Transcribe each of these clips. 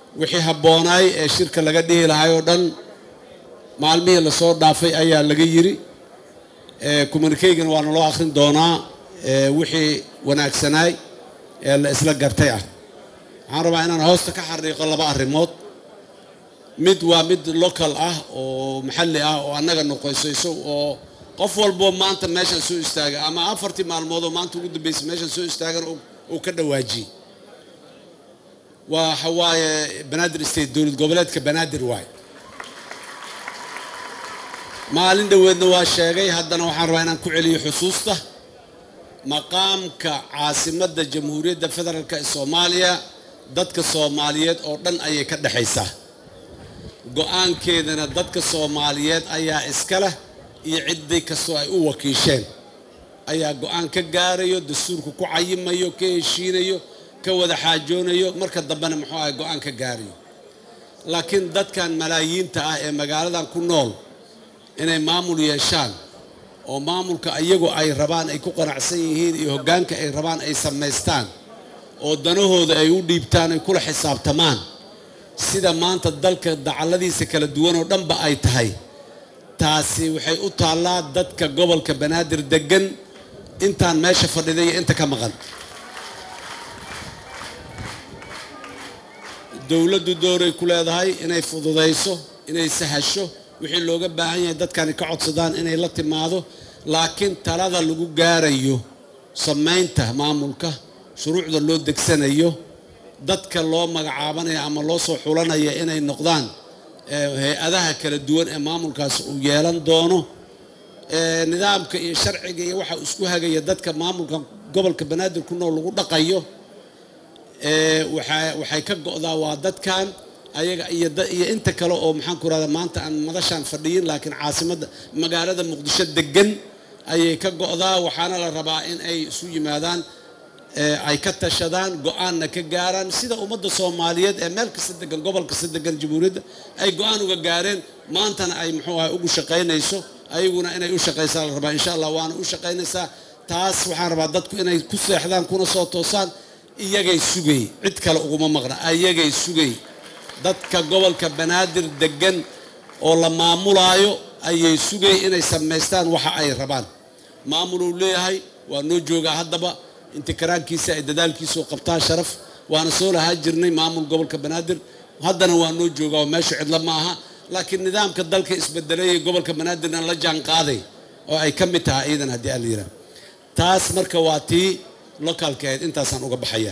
wixii habboonaay ee shirka laga dhihi lahay oo dhan maalmihii lasoo dhaafay ayaa laga yiri communikeygana waa naloo akhrin doonaa wixii wanaagsanaay ee la isla gartay ah waxaan rabaa inaan hoosta ka xariiqo laba arrimood mid waa mid local ah oo maxalli ah oo annaga noqoysayso oo qof walboo maanta meeshaan soo istaagay ama afartii maalmood oo maanta ugu dambeysay meeshaan soo istaagan uu ka dhawaajiyey waxa waaye banaadir state dowlad goboleedka banaadir waay maalin dhoweedna waa sheegay haddana waxaan rabaa inaan ku celiyo xusuusta maqaamka caasimadda jamhuuriyadda federaalk ee soomaaliya dadka soomaaliyeed oo dhan ayay ka dhexaysaa go-aankeedana dadka soomaaliyeed ayaa iska leh iyo ciddii kastoo ay u wakiisheen ayaa go-aan ka gaarayo dastuurka ku cayimayo ka heshiinayo ka wada xaajoonayo marka dambena muxuu ahay go-aan ka gaarayo laakiin dadkan malaayiinta ah ee magaaladan ku nool inay maamul yeeshaan oo maamulka iyagu ay rabaan ay ku qanacsan yihiin iyo hoggaanka ay rabaan ay samaystaan oo danahooda ay u dhiibtaan ay kula xisaabtamaan sida maanta dalka dacalladiisa kala duwan oo dhanba ay tahay taasi waxay u taallaa dadka gobolka banaadir deggan intaan meesha fadhiday iyo inta ka maqan dowladdu dooray ku leedahay inay fududayso inay sahasho wixii looga baahan yahay dadkani ka codsadaan inay la timaado laakiin talada lagu gaarayo samaynta maamulka shuruucda loo degsanayo dadka loo magacaabanayo ama loo soo xulanaya inay noqdaan hay-adaha kala duwan ee maamulkaasi uu yeelan doono nidaamka iyo sharciga iyo waxa isku hagaya dadka maamulka gobolka banaadir ku nool lagu dhaqayo waxay ka go'daa waa dadkan ayaga iyo inta kale oo maxaan ku rahda maanta aan madashaan fadhiyin laakiin caasimadda magaalada muqdisho degan ayay ka go'daa waxaana la rabaa in ay isu yimaadaan ay ka tashadaan go-aanna ka gaaraan sida ummadda soomaaliyeed ee meel kasta degan gobol kasta degan jamhuuriyadda ay go-aan uga gaareen maantana ay muxuu ahay ugu shaqaynayso ayaguna inay u shaqaysaa la rabaa insha allah waana u shaqaynaysaa taas waxaan rabaa dadku inay ku seexdaan kuna soo toosaan iyagay sugay cid kale uguma maqna ayagay sugay dadka gobolka banaadir degan oo la maamulaayo ayay sugay inay samaystaan waxa ay rabaan maamuluu leeyahay waa noo joogaa haddaba intikaraankiisa ay dadaalkiisao qabtaan sharaf waana soo lahaa jirnay maamul gobolka banaadir haddana waa noo joogaa oo meeshu cidlo ma aha laakiin nidaamka dalka isbedelayay gobolka banaadirna la jaan qaaday oo ay ka mid tahay iidan haddii aan la yidhaha taas marka waa tii locaalka ahayd intaasaan uga baxaya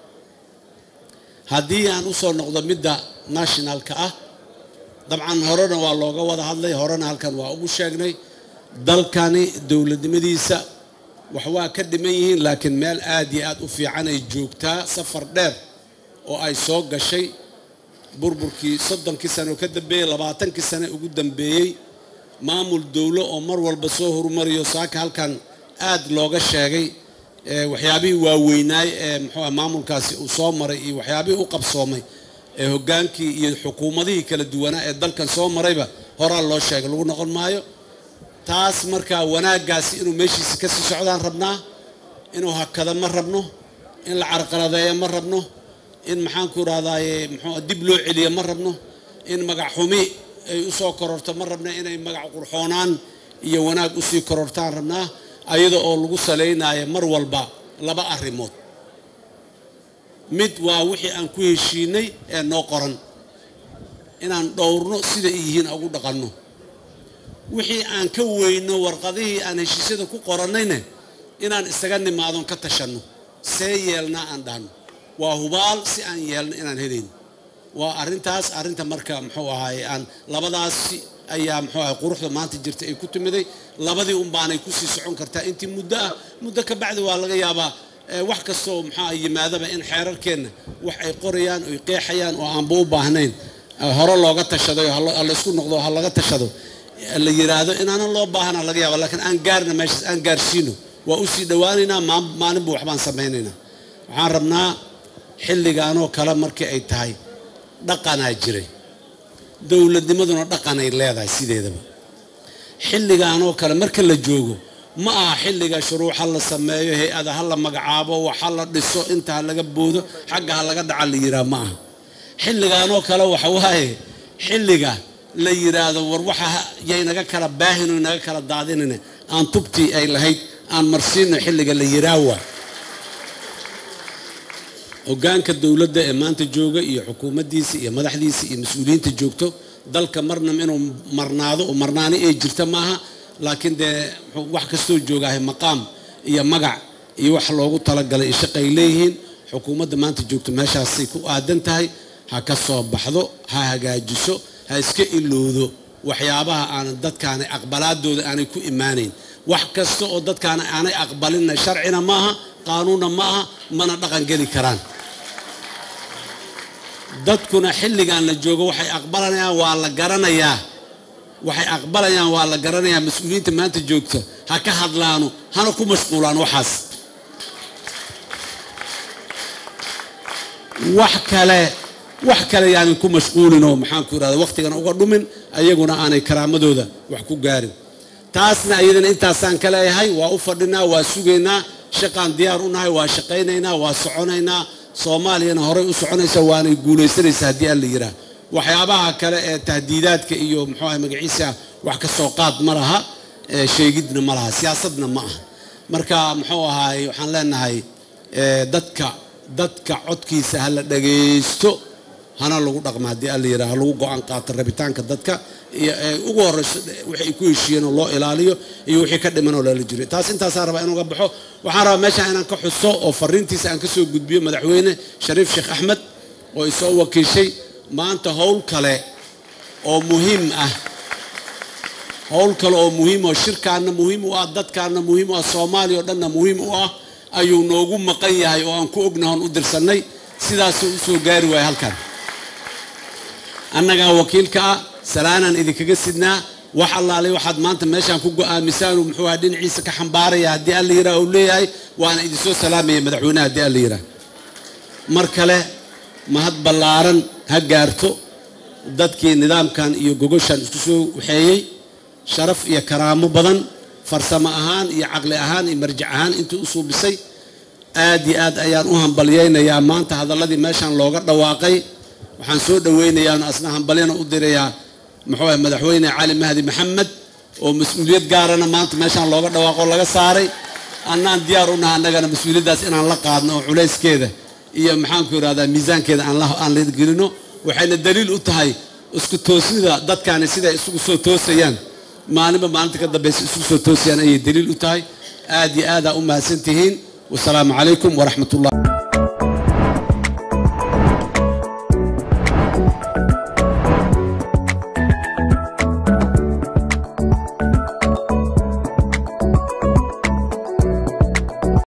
haddii aan usoo noqdo midda nationalka ah dabcan horena waa looga wada hadlay horena halkan waa ugu sheegnay dalkani dowladnimadiisa wax waa ka dhiman yihiin laakiin meel aad iyo aad u fiican ay joogtaa safar dheer oo ay soo gashay burburkii soddonkii sane oo ka dambeeyey labaatankii sane ugu dambeeyey maamul dowlo oo mar walba soo horumariyo saaka halkan aad looga sheegay waxyaabihii waaweynaay ee muxuuah maamulkaasi uu soo maray iyo waxyaabihii u qabsoomay ee hoggaankii iyo xukuumadihii kala duwanaa ee dalkan soo marayba horaa loo sheegay lagu noqon maayo taas markaa wanaaggaasi inuu meeshiisa kasii socdaan rabnaa inuu hakada ma rabno in la carqaladeeyo ma rabno in maxaanku irahdaye mxuu dib loo celiyo ma rabno in magac xumi ay usoo kororto ma rabno inay magac qurxoonaan iyo wanaag usii korortaan rabnaa ayada oo lagu salaynayo mar walba laba arrimood mid waa wixii aan ku heshiinay ee noo qoran inaan dhowrno sida ay yihiin ugu dhaqanno wixii aan ka weyno warqadihii aan heshiisyada ku qorannayna inaan isaga nimaadon ka tashanno see yeelnaa aan dhahno waa hubaal si aan yeelno inaan helayno waa arrintaas arrinta marka muxuu ahaay aan labadaasi ayaa muxuu ahay quruxda maanta jirta ay ku timiday labadii un baanay kusii socon kartaa intii muddo ah muddo ka bacdi waa laga yaabaa wax kastoo muxuu yimaadaba in xeerarkeenna wax ay qorayaan oy qeexayaan oo aanba u baahnayn hore looga tashaday oo laysku noqdo ha laga tashado la yiraahdo inaanan loo baahana laga yaaba laakiin aan gaarna meeshaas aan gaarsiino waa usii dhowaanaynaa maalinba waxbaan samaynaynaa waxaan rabnaa xilligaanoo kale markii ay tahay dhaqanaa jiray dowladnimaduna dhaqanay leedahay sideedaba xilligaanoo kale marka la joogo ma aha xilliga shuruuc ha la sameeyo hay-ada ha la magacaabo wax ha la dhiso inta ha laga boodo xagga ha laga dhaca la yiraa ma aha xilligaanoo kale waxa waaye xilliga la yidhaahdo war waxa yaynaga kala baahino inaga kala daadinine aan tubtii ay lahayd aan marsiino xilliga la yiraawa hogaanka dowladda ee maanta jooga iyo xukuumaddiisa iyo madaxdiisa iyo mas-uuliyiinta joogto dalka marna inuu marnaado oo marnaani ay jirta maaha laakiin dee wax kastoo joogahay maqaam iyo magac iyo wax loogu talagalay shaqay leeyihiin xukuumadda maanta joogto meeshaasay ku aadan tahay ha ka soo baxdo ha hagaajiso ha iska ilowdo waxyaabaha aanan dadkaanay aqbalaadooda aanay ku imaanayn wax kasta oo dadkaana aanay aqbalinna sharcina maaha qaanuunna ma aha mana dhaqan geli karaan dadkuna xilligan la joogo waxay aqbalanayaan waa la garanayaa waxay aqbalayaan waa la garanayaa mas-uuliyiinta maanta joogta ha ka hadlaano hana ku mashquulaan waxaas wax kale wax kale yaanan ku mashquulinoo maxaanku irahda wakhtigana uga dhumin ayaguna aanay karaamadooda wax ku gaarin taasna iyadana intaasaan ka leeyahay waa u fadhinaa waa sugaynaa shaqaan diyaar u nahay waa shaqaynaynaa waa soconaynaa soomaaliyana horey u soconaysa waanay guulaysanaysaa haddii aan la yidhaah waxyaabaha kale ee tahdiidaadka iyo muxuu ahay magaciisa wax ka soo qaad ma laha sheegidna ma laha siyaasadna ma aha marka muxuu ahaay waxaan leenahay dadka dadka codkiisa ha la dhagaysto hana lagu dhaqma haddii alla yidhaha lagu go-aan qaato rabitaanka dadka iyo ugu horeyso waxay ku heshiiyeen oo loo ilaaliyo iyo wixii ka dhiman oo lala jiray taas intaasaan rabaa inuga baxo waxaan rabaa meeshaan inaan ka xuso oo fariintiisa aan ka soo gudbiyo madaxweyne shariif sheekh axmed oo isoo wakiishay maanta howl kale oo muhiim ah howl kale oo muhiim oo shirkaanna muhiim u ah dadkaanna muhiim u ah soomaaliya oo dhanna muhiim u ah ayuu noogu maqan yahay oo aan ku ognahon u dirsannay sidaasuu u soo gaari waaya halkan annagaa wakiilka ah salaanaan idinkaga sidnaa wax allaale waxaad maanta meeshaan ku go-aamisaanuu muxuu aha dhinaciisa ka xambaaraya haddii alla yidhaah uu leeyahay waana idinsoo salaamaya madaxweyneha haddii alla yidhaah mar kale mahad ballaaran ha gaarto dadkii nidaamkan iyo gogoshan isku soo waxeeyey sharaf iyo karaamo badan farsamo ahaan iyo caqli ahaan iyo marjac ahaan intuu u suubisay aad iyo aad ayaan u hambalyaynayaa maanta hadalladii meeshaan looga dhawaaqay waxaan soo dhoweynayaa asna hambalyana u dirayaa muxuu ah madaxweyne cali mahdi maxamed oo mas-uuliyad gaarana maanta meeshaan looga dhawaaqo laga saaray annaan diyaar u naha annagana mas-uuliyaddaas inaan la qaadno oo culayskeeda iyo maxaanku irahdaa miisaankeeda aan la gelino waxayna daliil u tahay isku toosnida dadkaani siday isugu soo toosayaan maalinba maalinta ka dambaysa isugu soo toosayaan ayay daliil u tahay aad iyo aadaa u mahadsan tihiin wasalaamu calaykum waraxmat ullah